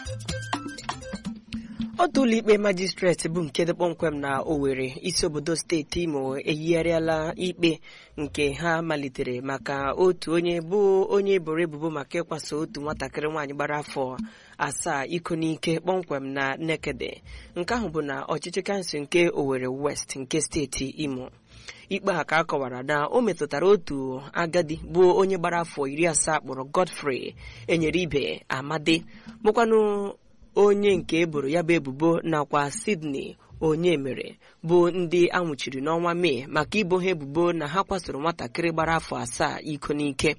otu ụlọikpe majistreti bụ nke dị kpọmkwem na Owerri isi obodo steeti Imo eyigharịala ikpe nke ha malitere maka otu onye bụ onye eboro ebubo maka ịkwaso otu nwatakịrị nwaanyị gbara afọ asaa iko n'ike kpọmkwem na Nekede nke ahụ bụ na ọchịchị kansụl nke Owerri West nke steeti Imo ikpe a ka a kọwara na o metụtara otu agadi bụ onye gbara afọ iri asaa kpọrọ Godfrey enyere ibe Amadi bụkwanụ onye nke eboro ya bụ ebubo nakwa Sydney onye mere bụ ndị anwụchiri n'ọnwa Mee maka ibo ha ebubo na ha kwasoro nwatakịrị gbara afọ asaa iko n'ike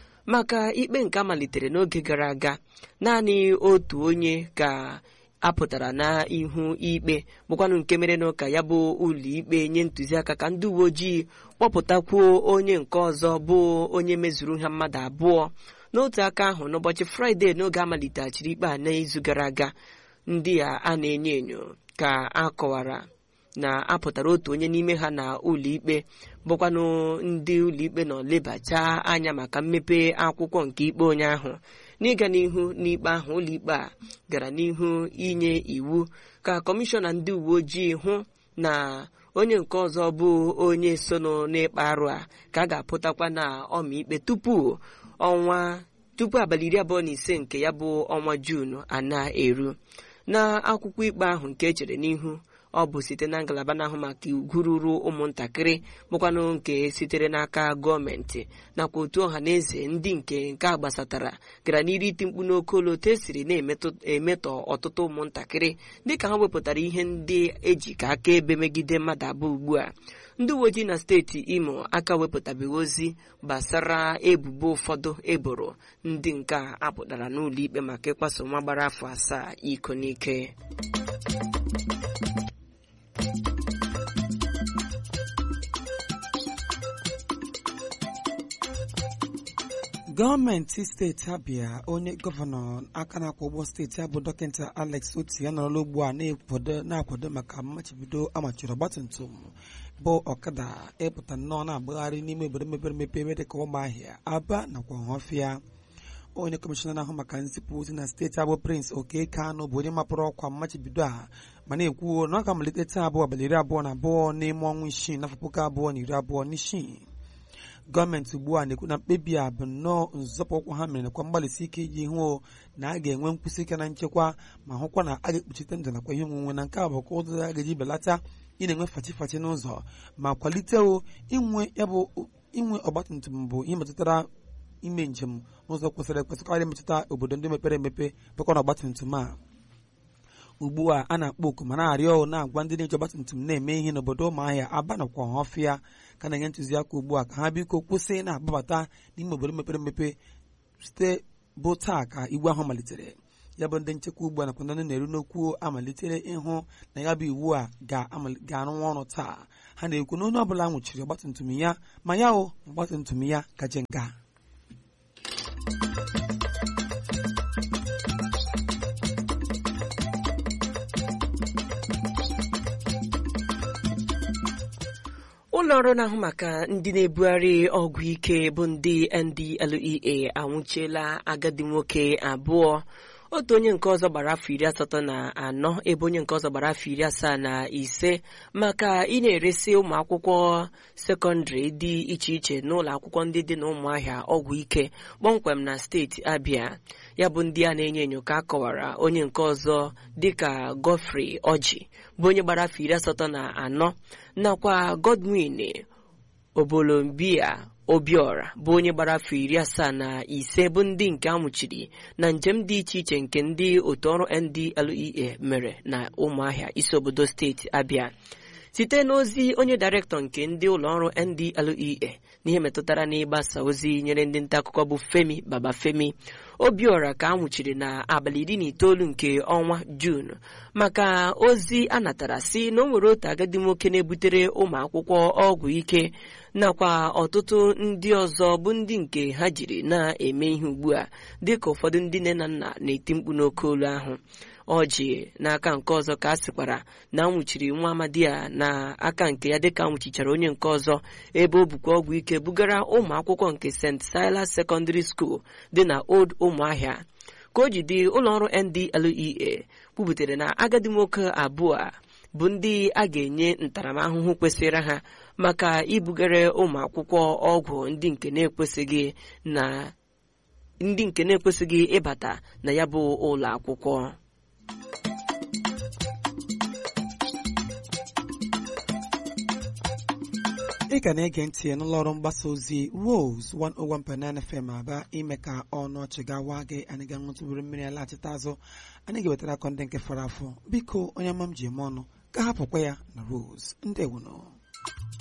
maka ikpe nke malitere n'oge gara aga naanị otu onye ka apụtara n'ihu ikpe bụkwanụ nke mere n'ụka ya bụ ụlọ ikpe nye ntụziaka ka ndị uwe ojii kpọpụtakwuo onye nke ọzọ bụ onye mezuru ha mmadụ abụọ n'otu aka ahụ n'ụbọchị fraịde n'oge amaliteghachiri ikpe a n'izu gara aga ndị a a na-enyo enyo ka a kọwara na apụtara otu onye n'ime ha na ụlọikpe bụkwanụ ndị ụlọikpe nọ lebacha anya maka mmepe akwụkwọ nke ikpe onye ahụ n'ịga n'ihu n'ikpe ahụ ụlọikpe a gara n'ihu inye iwu ka kọmishọna ndị uwe ojii hụ na onye nke ọzọ bụ onye sono n'ịkpa arụ a ka a ga-apụtakwa na ọmaikpe tupu ọnwa tupu abalị iri abụọ na ise nke ya bụ ọnwa juun a na-eru n'akwụkwọ ikpe ahụ nke echere n'ihu ọ bụ site na ngalaba na-ahụ maka ugwu ruru ụmụntakịrị bụkwanụ nke sitere n'aka gọọmenti nakwa otu ọha na eze ndị nke nke a gbasatara gara n'iri iti mkpu n'oke olu otu esiri na-emetọ ọtụtụ ụmụntakịrị dịka ha wepụtara ihe ndị eji ka akaebe megide mmadụ abụọ ugbu a ndị uwe ojii na steeti imo aka wepụtabeghị ozi gbasara ebubo ụfọdụ eboro ndị nke a apụtara n'ụlọ ikpe maka ịkwaso nwa gbara afọ asaa iko n'ike gọọmenti steeti abịa onye gọvanọ aka na-akwụ ụgbọ steeti abụ dọkịta alex oti ya nọrọla ugbu a na-akwado maka mmachibido amachiri ọgbatumtum bụ ọkada ịpụta nnọọ na-agbagharị n'ime obodo mepere emepe ebe dịka ụmụahịa aba nakwa ọhọfịa onye kọmishọna na-ahụ maka nzipụ ozi na steeti abụ prince oke kanụ bụ onye mapụrụ ọkwa mmachibido a ma na-ekwu na ọ ga-amalite taa abụọ abalị iri abụọ na abụọ n'ime ọnwa isii n'afọ puku abụọ na iri abụọ na isii gọọmenti ugbu a na-ekwu na mkpebi a bụ nnọọ nzọpụ ụkwụ ha mere nakwa mgbalịsi ike iji hụ na a ga-enwe nkwụsị ike na nchekwa ma hụkwa na a ga-ekpuchite ndụ nakwa ihe onwunwe na nke a bụ ka ụzọ a ga-eji belata ị na-enwe fachi fachi n'ụzọ ma kwalite inwe ya bụ inwe ọgbatumtum bụ ihe metụtara ime njem n'ụzọ kwesịrị ekwesị karịa metụta obodo ndị mepere emepe bụkwa na ọgbatumtum a ugbu a a na-akpọ oku ma na-arịọ na-agwa ndị na-eji ọgbatumtum na-eme ihe n'obodo ụmụahịa aba nakwa ọhọfịa ka na-enye ntụziaka ugbu a ka ha biko kwụsị na-agbabata n'ime obodo mepere emepe site bụ taa ka iwu ahụ malitere ya bụ ndị nchekwa ugbu a nakwa ndị na-eru n'okwu amalitere ịhụ na ya bụ iwu a ga-arụwa ọrụ taa ha na-ekwu na onye ọbụla nwụchiri ọgbatumtum ya ma ya o ọgbatumtum ya gaje nga ụlọ ọrụ na-ahụ maka ndị na-ebugharị ọgwụ ike bụ ndị NDLEA anwụchiela agadi nwoke abụọ otu onye nke ọzọ gbara afọ iri asatọ na anọ ebe onye nke ọzọ gbara afọ iri asaa na ise maka ị na-eresi ụmụ akwụkwọ sekọndịrị dị iche iche n'ụlọ akwụkwọ ndị dị na ụmụahịa ọgwụ ike kpọmkwem na steeti Abia ya bụ ndị a na-enyo enyo ka a kọwara onye nke ọzọ dịka Godfrey Ọjị bụ onye gbara afọ iri asatọ na anọ nakwa Godwin Obolombia Obiora bụ onye gbara afọ iri asaa na ise bụ ndị nke amụchiri na njem dị iche iche nke ndị otu ọrụ NDLEA mere na ụmụahịa isi obodo steeti Abia site n'ozi onye dairektọ nke ndị ụlọọrụ NDLEA n'ihe metụtara n'ịgbasa ozi nyere ndị nta akụkọ bụ Femi Babafemi Obiora ka a nwụchiri na abalị iri na itoolu nke ọnwa Juun maka ozi a natara si na o nwere otu agadi nwoke na-ebutere ụmụ akwụkwọ ọgwụ ike nakwa ọtụtụ ndị ọzọ bụ ndị nke ha jiri na-eme ihe ugbu a dịka ụfọdụ ndị nne na nna na-eti mkpu n'oke olu ahụ ọjị n'aka nke ọzọ ka a sịkwara na anwụchiri nwa amadi a na aka nke ya dịka anwụchichara onye nke ọzọ ebe o bukwa ọgwụ ike bugara ụmụ akwụkwọ nke St. Silas Secondary School dị na Old Ụmụahịa ka o ji dị ụlọọrụ NDLEA kwubutere na agadi nwoke abụọ a bụ ndị a ga-enye ntaramahụhụ kwesịrị ha maka ibugara ụmụ akwụkwọ ọgwụ ndị nke na-ekwesịghị na ndị nke na-ekwesịghị ịbata na ya bụ ụlọ akwụkwọ ị ka na-ege ntị n'ụlọ ọrụ mgbasa ozi Rose 101.9 FM aba ime ka ọnụ ọchị gawa gị anyị ga ṅụtụburu mmiri alaghachite azụ anyị ga-ewetara akọ ndị nke fọrọ afọ biko onye ọma m ji eme ọnụ ka hapụkwa ya na Rose ndị ewuno